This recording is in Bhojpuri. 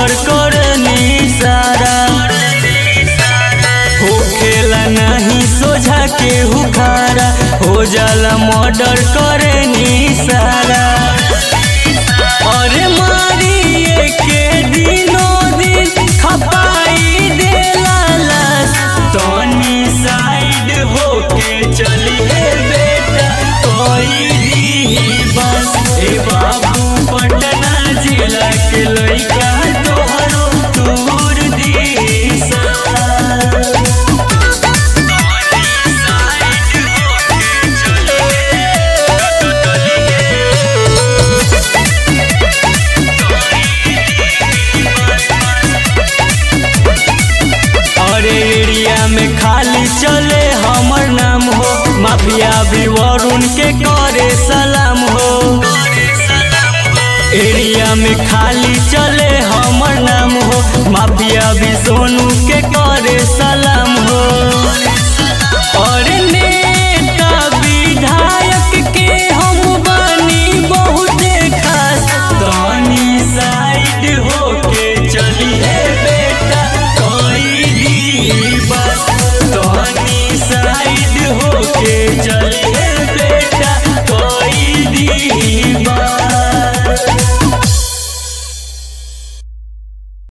मर्डर करनी सारा हो खेला नहीं सोझा के हुखारा हो जाला मर्डर करनी सारा अरे मारिए के दिनों दिन खपाई देला लाश तनी साइड होके चलिए बेटा कोई दी बस ए बाबू पटना जिला के लइका तोहरो दूर दिशा और एरिया में खाली चले हमर नाम हो माफिया भी वरुण के करे सलाम हो एरिया में खाली चले हमर नाम हो माफिया भी सोनू